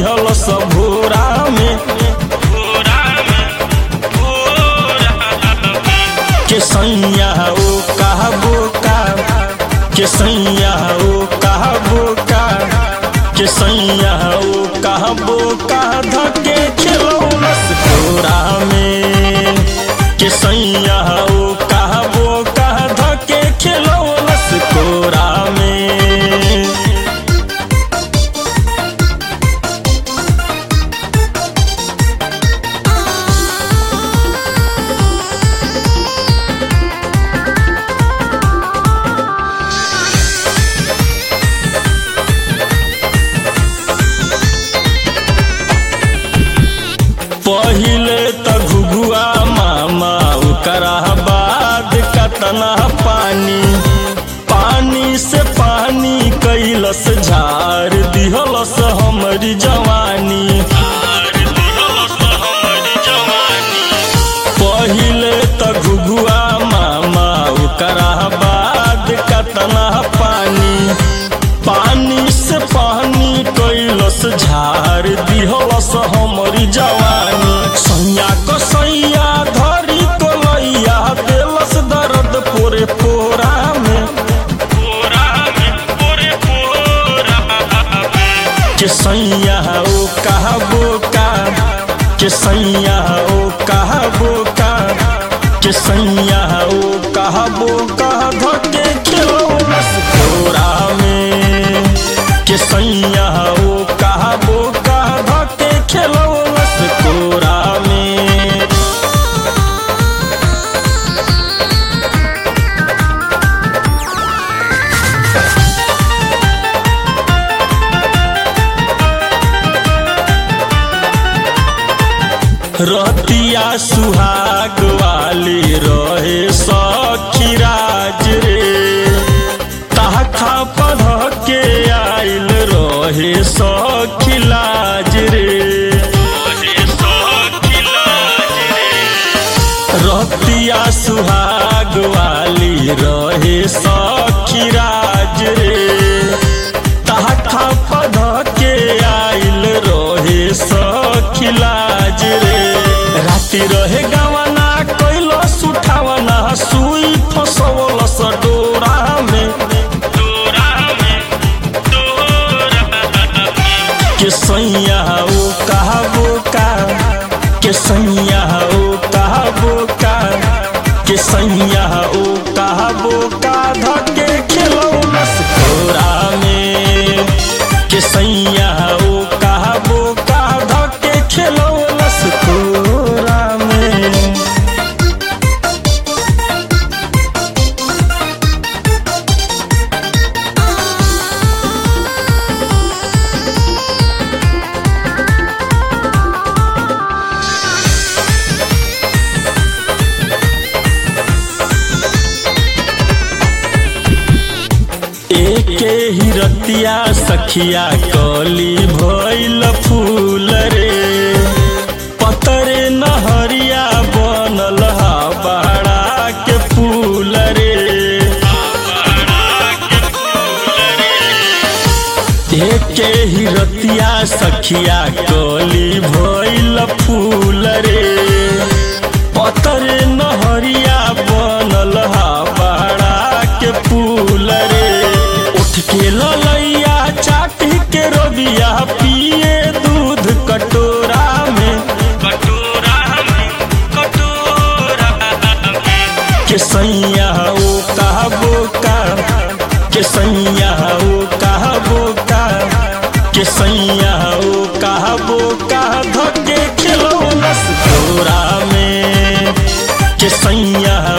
दिहल सबोरा में के सैया ओ कहबो का के सैया ओ कहबो का के सैया ओ कहबो का धके खिलौलस कोरा में के सैया ओ कहबो का धके खिलौलस कोरा में पहिले त घुघुआ मामा ओकरा बाद कतना पानी पानी से पानी कैलस झार दिहलस हमरी जवानी पहिले त घुघुआ मामा ओकरा बाद कतना पानी पानी से पानी कैलस झार दिहलस हमरी जवानी सैया को सैया धरी को लैया देलस दर्द पोरे पोरा में के सैया ओ कहबो का के सैया ओ कहबो का के सैया ओ कहबो का धके खिलौलस कोरा में के सैया ओ कहबो का धके खिलौलस कोरा में रतिया सुहाग वाली रहे सखी राज रे ताखा पढ़ के आइल रहे सखी लाज रे रतिया सुहाग वाली रहे सखी राज रे ताखा पढ़ के आइल रहे सखी लाज रे राति रहे गवना कैलो सुठावना सुई फसवलस डोरा में के सैया ओ कहबो का के सैया ओ कहबो का के सैया ओ कहबो का धके खिलौलस कोरा में के सैया ओ कहबो का धके खिलौलस कोरा में एके ही रतिया सखिया कली भइल फूल रे पतरे नहरिया बनल हा बाड़ा के फूल रे एके ही रतिया सखिया कली भइल फूल रे पतरे नहरिया बनल हा बाड़ा के फूल रे उठ के ललैया चाटी के रोबिया पिए दूध कटोरा में के सैया ओ कहबो का के सैया ओ कहबो का के सैया ओ कहबो का धके खिलौलस कोरा में के सैया